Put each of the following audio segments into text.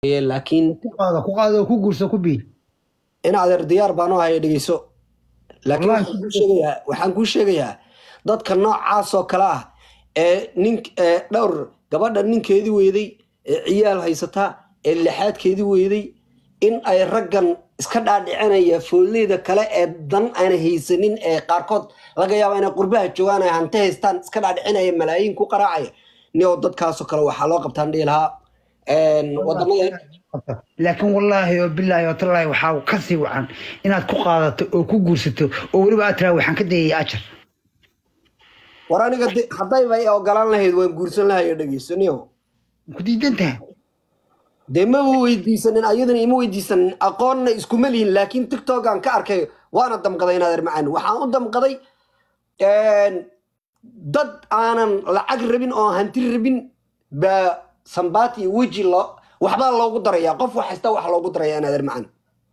laakiin ku qaado ku qaado oo ku guurso ku biil in adeer diyaar baan u haya dhegeyso laakiin Wallahi. waxaan kuu sheegayaa waxaan kuu sheegayaa dadka noocaas oo kale ah ee nin ee dhowr gabadha ninkeedii weyday ee ciyaal haysataa ee lixaadkeedii weyday in ay raggan iska dhaadhicinaya fooleyda kale ee dan aana haysanin ee qaarkood laga yaaba inay qurbaha joogaan ay hanti haystaan iska dhaadhicinaya malaayiin ku qaraacaya nio dadkaasoo kale waxaa loo qabtaan dhihi lahaa een, wadamada laakiin wallaahi oo bilaahi oo tallaahi waxaa ka sii wacan inaad ku qaadato oo ku guursato oo weliba aad tiraa waxaan ka dayaya ajar war aniga de- haddayba i ogolaan lahayd waan guursan lahayo dhegeysaniyo ku diidan tahay dee ma weydiisanin ayadana ima weydiisanin aqoonna iskuma lihin laakiin tiktokan ka arkay waana damqaday inaad macaan waxaan u damqaday een, dad aanan lacag rabin oo hanti rabin baa sambaati iyo weji loo waxbaa loogu daraya qof wax haysta wax loogu daraya inaad macaan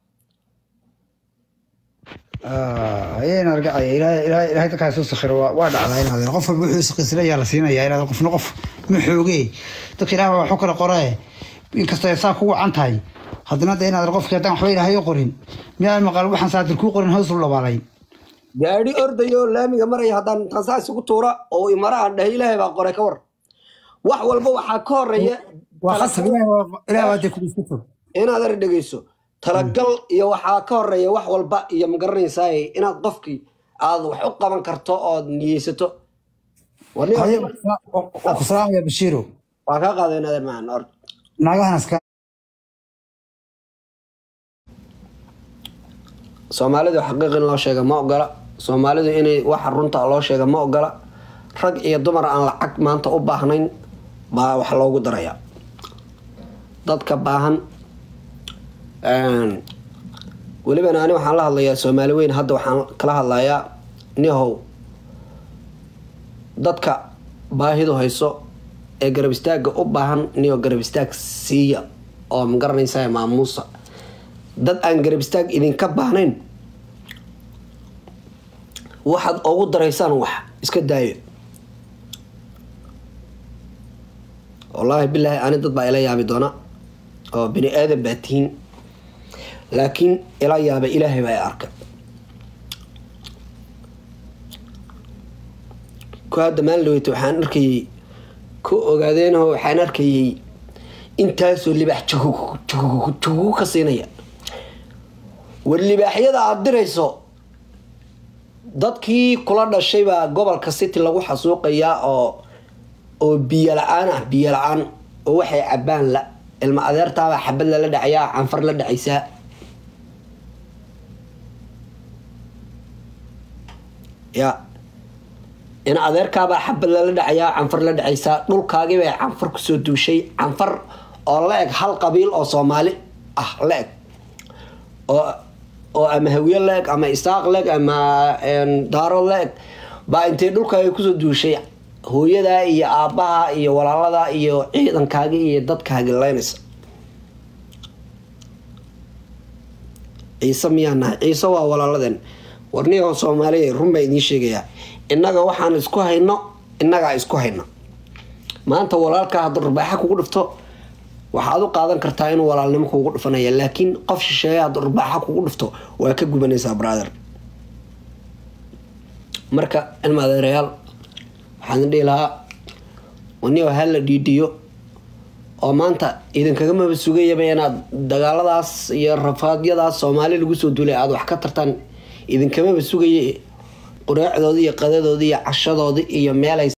ayayna argacaya ilaahay ilaahay- ilaahay dadkaa soo sakhiro waa waa dhacdaa inaad qof walba wuxuu saqiisanayaa la siinayaa inaad qofna qof ma xoogee dadka ilaah baa waxu kala qoraaye inkastoo ay saa ku wacan tahay haddana de inaad qofkii haddaan waxba ilaahay u qorin miyaan maqal waxaan saatir kuu qorin hoos u labaalayn gaadhi ordayo laamiga maraya haddaan intaan saa isugu tuura oo imarahan dhahay ilaahay baa qoray ka war wax walba waxaa ka horeeya waa khasab ilaah baa- ilaah baa dee kugu isku fog inaad ar dhegeyso talagal iyo waxaa ka horeeya wax walba iyo magaranaysaa inaad qofkii aad wax u qaban karto ood niyeysato Warni- Haye, waa ku salaamaya bashiiro waa kaa qaaday inaad macan or naagahan iska soomaalidu xaqiiq in loo sheega ma ogola soomaalidu inay waxa runta loo sheega ma ogola rag iyo dumar aan lacag maanta u baahnayn baa wax loogu daraya dadka baahan een, welibana ani waxaan la hadlayaa soomaali weyn hadda waxaan kala hadlayaa nihow dadka baahidu hayso ee garab istaaga u baahan niyo garab istaag siiya oo magaranaysa maamuusa dad aan garab istaag idinka baahnayn waxaad ugu daraysaan wax iska daayo wallaahi bilaahi ani dad baa ila yaabi doona oo bini aadan baa tihiin laakiin ila yaaba ilaahay baa i arka ku hadda maalin dhaweyta waxaan arkayay ku ogaadeenoo waxaan arkayay intaasoo libaax jugug jugug jugug ka siinaya war libaaxyada aada dirayso dadkii kula dhashay baa gobolka city lagu xasuuqayaa oo oo biyo la-aan ah biyo la-aan oo waxay cabaan la ilma adeertaabaa xabad lala dhacayaa canfar la dhacaysaa ya in adeerkaabaa xabad lala dhacayaa canfar la dhacaysaa dhulkaagii bay canfar kusoo duushay canfar oo la eg hal qabiil oo soomaali ah la eg oo oo ama hawiye la eg ama isaaq la eg ama een, daaro la eg baa intay dhulkaaga kusoo duushay hooyadaa iyo aabbaha iyo walaaladaa iyo ciidankaaga iyo dadkaaga leynaysa ciise miyaa nahay ciise waa walaaladeen warniyahoo soomaaliya run baa idiin sheegayaa innaga waxaan isku hayno innagaa isku hayno maanta walaalkaa hadduu rubaaxa kugu dhifto waxaad u qaadan kartaa inuu walaalnimo kugu dhifanaya laakiin qof shisheeye hadduu rubaaxa kugu dhifto waa ka gubanaysaa brother marka ilma adeerayaal waxaan dhihi lahaa waniyo ha la dhiidhiyo oo maanta idinkagamaba sugayaba inaad dagaaladaas iyo rafaadyadaas soomaali lagu soo duulay aada wax ka tartaan idinkamaba sugaya qureecdoodii iyo qadadoodii iyo cashadoodii iyo meelay